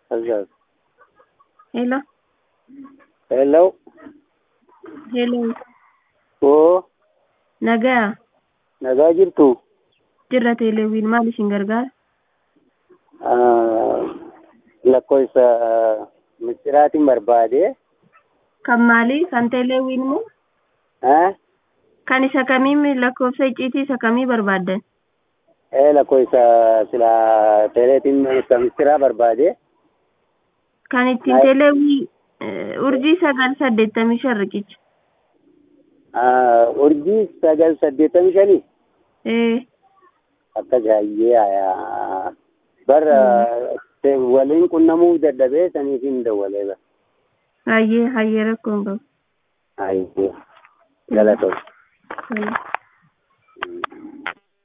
Azaz. Hello. Hello. Hello. Oo, Nagaa. nagaa jirtu. Jirra teeleewwiin maal isin gargaara? Ah, lakkoofsa misiraatiin barbaade. Kan maalii? Kan teeleewwiin moo? Ah, Kan isa kamii lakkoofsa icciitii isa kamii barbaaddan? eh, lakkoofsa sila teeleetiin isa misiraa barbaade. Kan ittiin Ay. teeleewwii eh, urjii sagal saddeettamii shan riqicha. Ah, urjii sagal saddeettamii shanii. Eh, Akka jaayyee ayaa. Bara te- waliin qunnamuu dadhabee saniif hin dawwalee bara. hayyee hayyee rakkoon qabu. Ayyee. Galatoomaa. Tole.